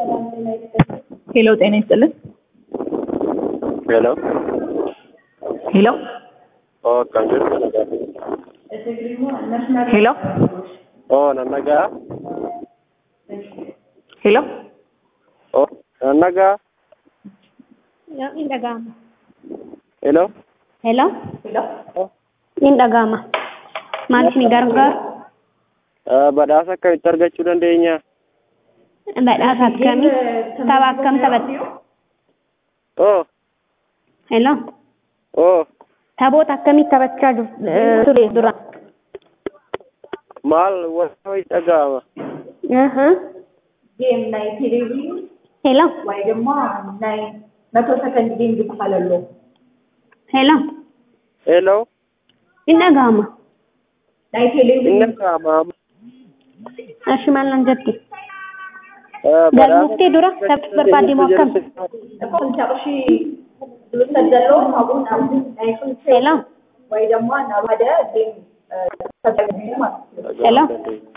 ሄሎ ጤና ይስጥልን። ሄሎ ሄሎ oo akkam jirtu nagaa ሄሎ oo nan nagaa ሄሎ oo nan nagaa Ni dhaga'ama. ሄሎ Hello? Ni dhaga'ama. Maal isin gargaaru? badhaasa akkamitti argachuu dandeenya Badhaasa akkamii? Tapha akkam taphatti? oo Hello? oo Taphoota akkamii taphachaa jiru- eh, ture dura? maal wanta wayi dhaga'ama Aha. ጌም ናይ ቴሌቪዥን Hello? ወይ ድማ ናይ መቶ ሰከንድ ጌም ዝበሃል ኣሎ Hello? ሄሎ Ni dhaga'ama. ናይ ቴሌቪዥን inni dhaga'ama Ashi maal nan jetti? badhaasa Galmuftee dura taphachuu barbaadde moo akkam? ክልተ ቅርሺ ዝውሰድ ዘሎ ካብኡ ናብ ናይ ክልተ Hello? ወይ ድማ ናብ ሓደ ጌም ተጠቅሙ ማለት እዩ Hello?